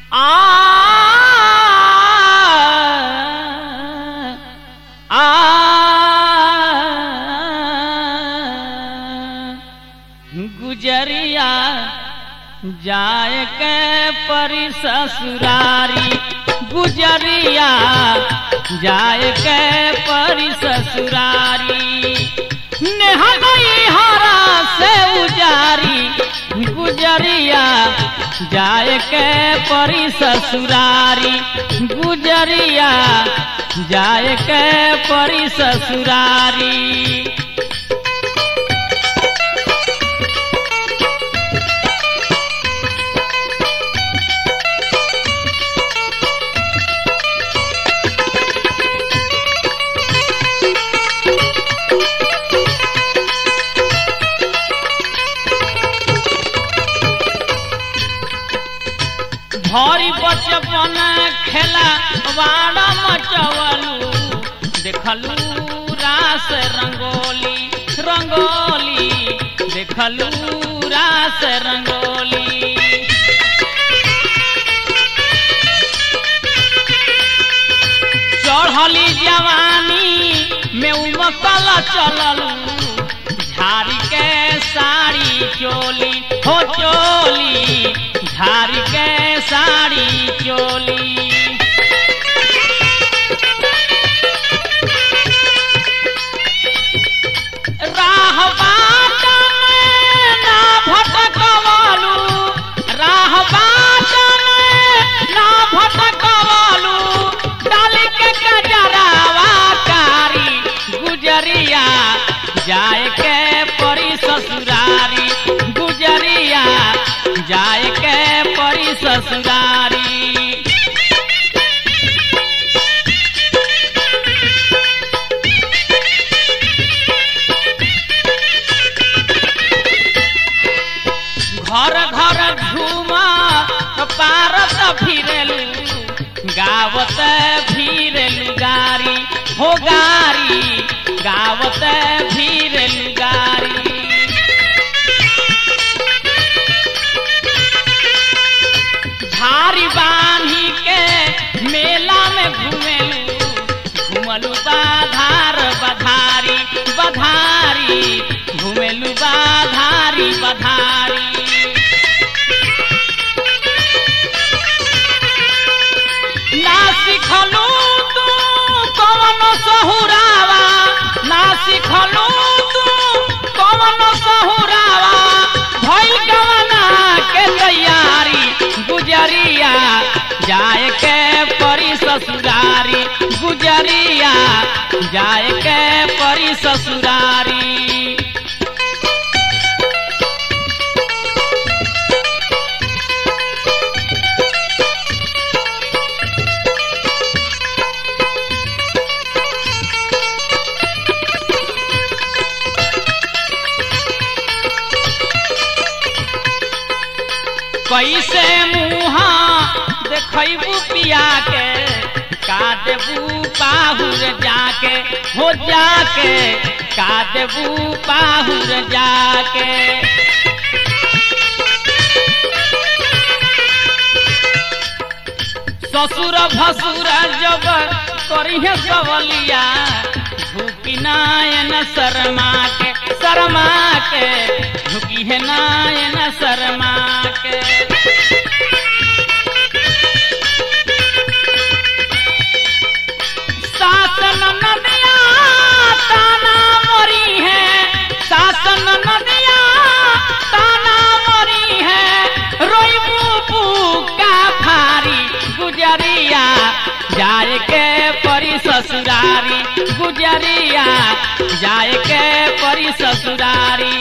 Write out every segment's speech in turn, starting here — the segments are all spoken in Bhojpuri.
आ आ गुजरिया जाए के परी ससुरारी गुजरिया जाए के परी ससुरारी नेहगई हरा से उजारी गुजरिया जाए के परी ससुरारी गुजरिया जाए के परी ससुरारी भरी बचपन खेला वाड़ा मचवलू देखलू रास रंगोली रंगोली देखलू रास रंगोली चढ़ली जवानी में उमकल चललू झारी के साड़ी चोली हो चोली झारी के साड़ी चोली राह बाट में ना भटकवलू राह बाट में ना भटकवलू डाली के गजरावा कारी गुजरिया जाए के परी ससुरारी गुजरिया जाए के परी ससुरारी घर घर घूमा पारत फिरेलू गावत फिरेलू गारी हो गारी गावत फिरेलू गारी धारी बांधी के मेला में घूमेलू घूमलू बाधार बधारी बधारी घूमेलू बाधारी बधारी ना सिखलू तू कवन सहुरावा ना सिखलू तू कवन सहुरावा भइल गवना के तैयारी गुजरिया जाए के परी ससुरारी गुजरिया जाए के परी ससुरारी कैसे मुहा देखबू पिया के का देबू पाहुर जाके हो जाके का देबू पाहुर जाके ससुर भसुर जब करिहे सवलिया झुकी नायन शर्मा के शर्मा के झुकी है नायन शर्मा के शासन नदिया ताना मरी है शासन नदिया ताना मरी है रोई मुपू का भारी गुजरिया जाए के परी ससुरारी गुजरिया जाए के परी ससुरारी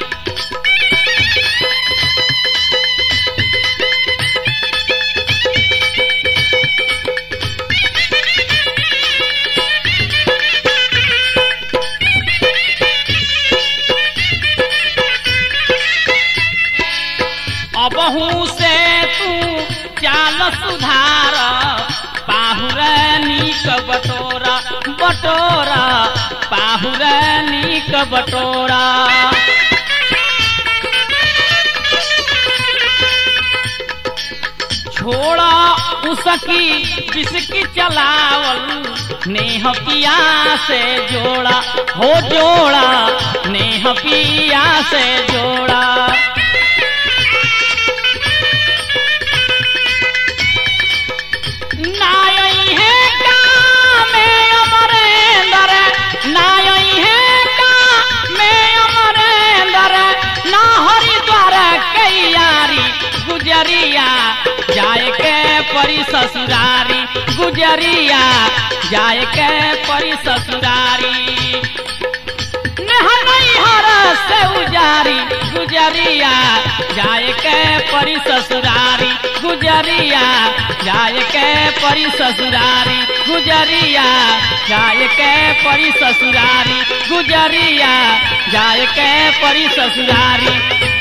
अबहू से तू चाल सुधार पाहुर नीक बटोरा बटोरा पाहुर नीक बटोरा छोड़ा उसकी बिस्की चलावल नेह पिया से जोड़ा हो जोड़ा नेह पिया से जोड़ा नायई है का में अमरेंद्र नायई है का में अमरेंद्र ना हरिद्वार कैयारी गुजरिया जाए के परी ससुरारी गुजरिया जाए के परी ससुरारी हर से उजारी गुजरिया जाए के परी ससुरारी गुजरिया जाए के परी ससुरारी गुजरिया जाए के परी ससुरारी गुजरिया जाए के परी ससुरारी